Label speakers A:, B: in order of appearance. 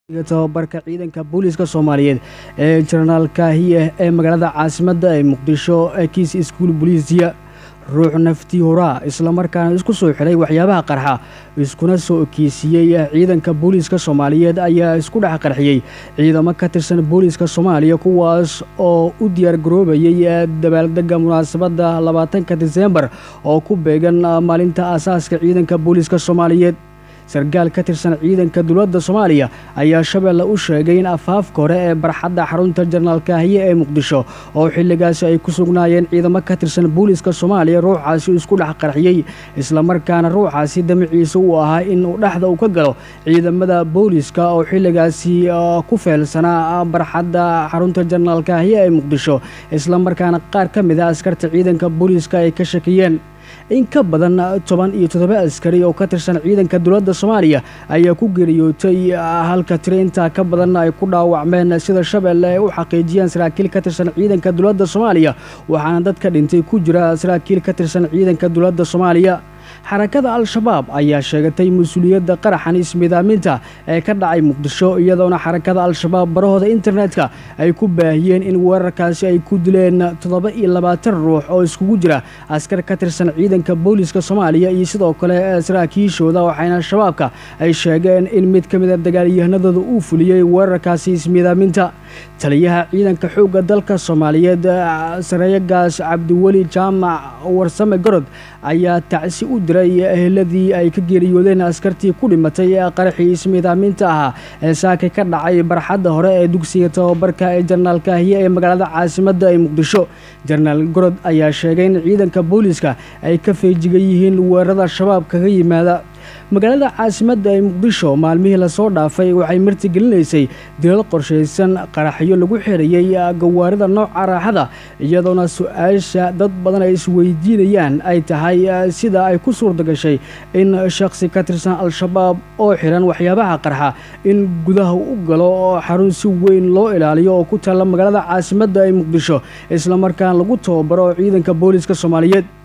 A: tababarka ciidanka booliiska soomaaliyeed ee jenaraal kaahiye ee magaalada caasimadda ee muqdisho kiis iskuul boliisiya ruux naftii horaa islamarkaana isku soo xidhay waxyaabaha qarxa iskuna soo ekiisiyey ciidanka booliiska soomaaliyeed ayaa isku dhex qarxiyey ciidamo ka tirsan booliiska soomaaliya kuwaas oo u diyaar garoobayay dabaaldega munaasabadda labaatanka diseembar oo ku beegan maalinta aasaaska ciidanka booliiska soomaaliyeed sarkaal ka tirsan ciidanka dowladda soomaaliya ayaa shabeelle u sheegay in afaafka hore ee barxadda xarunta jenaraal kaahiye ee muqdisho oo xilligaasi ay ku sugnaayeen ciidamo ka tirsan booliiska soomaaliya ruuxaasi isku dhex qarxiyey islamarkaana ruuxaasi damaciisa uu ahaa in uu dhexda uu ka galo ciidamada booliiska oo xilligaasi ku feelsanaa barxadda xarunta jenaraal kaahiye ee muqdisho islamarkaana qaar ka mid a askarta ciidanka booliiska ay ka shakiyeen in ka badan toban iyo toddoba askari oo ka tirsan ciidanka dowladda soomaaliya ayaa ku geeriyootay halka tiro intaa ka badanna ay ku dhaawacmeen sida shabeelle ay u xaqiijiyeen saraakiil ka tirsan ciidanka dowladda soomaaliya waxaana dadka dhintay ku jira saraakiil ka tirsan ciidanka dowladda soomaaliya xarakada al-shabaab ayaa sheegatay mas-uuliyadda qaraxan ismidaaminta ee ka dhacay muqdisho iyadoona xarakada al-shabaab barahooda internetka ay ku baahiyeen in weerarkaasi ay ku dileen toddoba iyo labaatan ruux oo iskugu jira askar ka tirsan ciidanka booliiska soomaaliya iyo sidoo kale saraakiishooda waxayna shabaabka ay sheegeen in mid ka mida dagaalyahanadooda uu fuliyey weerarkaasi ismidaaminta taliyaha ciidanka xoogga dalka soomaaliyeed sareeyagaas cabdiweli jaamac warsame gorod ayaa tacsi u diray eheladii ay ka geeriyoodeen askartii ku dhimatay qaraxii ismiidaaminta ahaa ee saakay ka dhacay barxadda hore ee dugsiga tababarka ee jenaraal kaahiye ee magaalada caasimadda ee muqdisho jenaraal gorod ayaa sheegay in ciidanka booliiska ay ka feejigan yihiin weerarada shabaab kaga yimaada magaalada caasimadda ee muqdisho maalmihii lasoo dhaafay waxay martigelinaysay dilal qorshaysan qaraxyo lagu xirayey gawaarida nooca raaxada iyadoona su-aasha dad badan ay isweydiinayaan ay tahay sida ay ku suurta gashay in shakhsi ka tirsan al-shabaab oo xiran waxyaabaha qarxa in gudaha u galo oo xarun si weyn loo ilaaliyo oo ku taalla magaalada caasimadda ee muqdisho islamarkaana lagu tababaro ciidanka booliiska soomaaliyeed